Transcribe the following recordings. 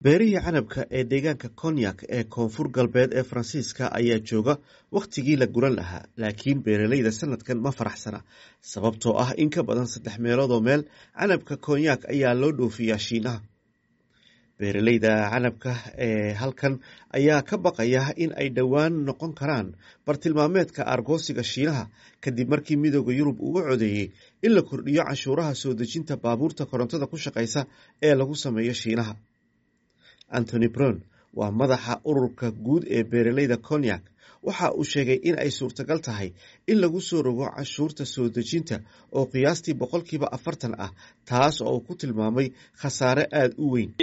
beerihii canabka ee deegaanka konyak ee koonfur galbeed ee faransiiska ayaa jooga wakhtigii la guran lahaa laakiin beeraleyda sanadkan ma faraxsana sababtoo ah in ka badan saddex meeloodoo meel canabka konyak ayaa loo dhoofiyaa shiinaha beeraleyda canabka ee halkan ayaa ka baqaya in ay dhowaan noqon karaan bartilmaameedka argoosiga shiinaha kadib markii midooda yurub uu u codeeyey in la kordhiyo canshuuraha soo dejinta baabuurta korontada ku shaqaysa ee lagu sameeyo shiinaha antony brown waa madaxa ururka guud ee beeraleyda konyak waxa uu sheegay in ay suurtagal tahay in lagu soo rogo canshuurta soo dejinta oo qiyaastii boqolkiiba afartan ah taas oo uu ku tilmaamay khasaare aada u weyn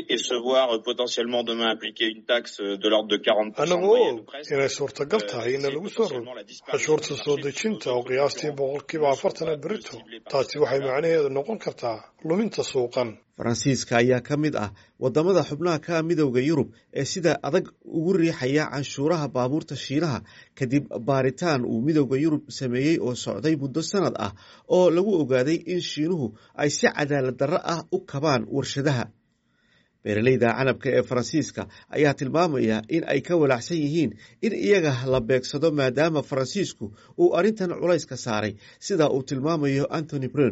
annagu og inay suurtagal tahay in lagu soo rogo canshuurta soo dejinta oo qiyaastii boqolkiiba afartana berito taasi waxay macnaheedu noqon kartaa luminta suuqan faransiiska ayaa ka mid ah wadamada xubnaha ka midowda yurub ee sida adag ugu riixaya canshuuraha baabuurta shiinaha kadib baaritaan uu midowda yurub sameeyey oo socday muddo sanad ah oo lagu ogaaday in shiinuhu ay si cadaalad darro ah u kabaan warshadaha beeraleyda canabka ee faransiiska ayaa tilmaamaya in ay ka walaacsan yihiin in iyaga la beegsado maadaama faransiisku uu arrintan culayska saaray sida uu tilmaamayo antony brown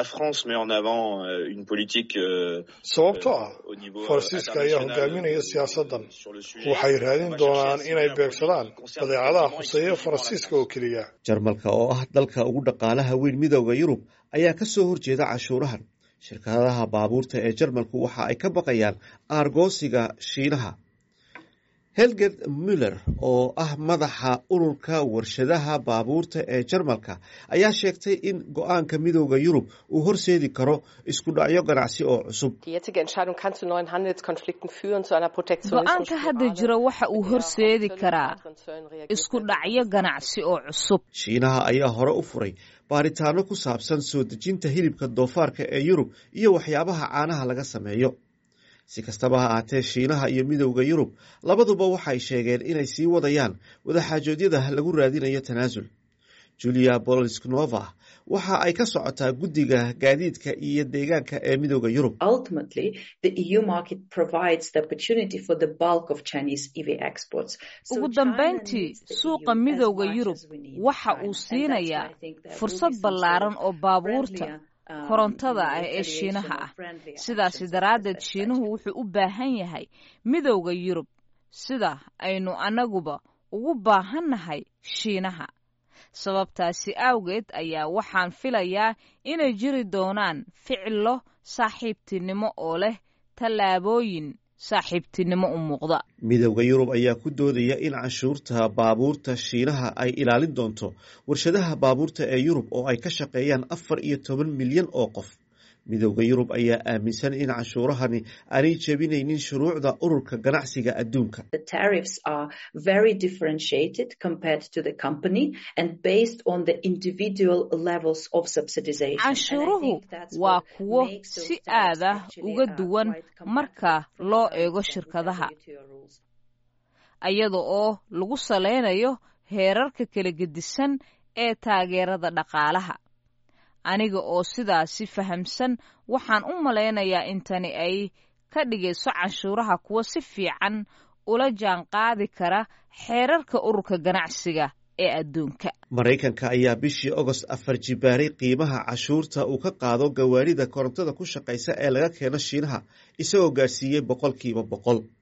sababto ah faransiiska ayaa hogaaminaya siyaasaddan waxay raadin doonaan inay beegsadaan badeecadaha khuseeya faransiiska oo keliya jarmalka oo ah dalka ugu dhaqaalaha weyn midowda yurub ayaa ka soo horjeeda cashuurahan shirkadaha baabuurta ee jarmalku waxa ay ka baqayaan aargoosiga shiinaha helged muller oo ah madaxa ururka warshadaha baabuurta ee jarmalka ayaa sheegtay in go-aanka midowda yurub uu horseedi karo isku dhacyo ganacsi oo cusub go-aanka hadda jira waxa uu horseedi karaa isku dhacyo ganacsi oo cusub shiinaha ayaa hore u furay baaritaano ku saabsan soo dejinta hilibka doofaarka ee yurub iyo waxyaabaha caanaha laga sameeyo si kastaba ha ahaatee shiinaha iyo midowda yurub labaduba waxay sheegeen inay sii wadayaan wadaxaajoodyada lagu raadinayo tanaasul julia bolsknova waxa ay ka socotaa guddiga gaadiidka iyo deegaanka ee midowda yurub ugu dambayntii suuqa midowda yurub waxa uu siinayaa fursad ballaaran oo baabuurta korontada ah ee shiinaha ah sidaasi daraaddeed shiinuhu wuxuu u baahan yahay midowda yurub sida aynu annaguba ugu baahannahay shiinaha sababtaasi awgeed ayaa waxaan filayaa inay jiri doonaan ficilo saaxiibtinimo oo leh tallaabooyin saaxiibtinimo u muuqda midowda yurub ayaa ku doodaya in canshuurta baabuurta shiinaha ay ilaalin doonto warshadaha baabuurta ee yurub oo ay ka shaqeeyaan afar iyo toban milyan oo qof midowda yurub ayaa aaminsan in canshuurahani aanay jebinaynin shuruucda ururka ganacsiga adduunka canshuuruhu waa kuwo si aada uga duwan marka loo eego shirkadaha iyada oo lagu salaynayo heerarka kala gedisan ee taageerada dhaqaalaha aniga oo sidaasi fahamsan waxaan u malaynayaa in tani ay ka dhigayso canshuuraha kuwa si fiican ula jaan qaadi kara xeerarka ururka ganacsiga ee adduunka maraykanka ayaa bishii ogost afar jibaaray qiimaha cashuurta uu ka qaado gawaarida korontada ku shaqaysa ee laga keeno shiinaha isagoo gaadhsiiyey boqolkiiba boqol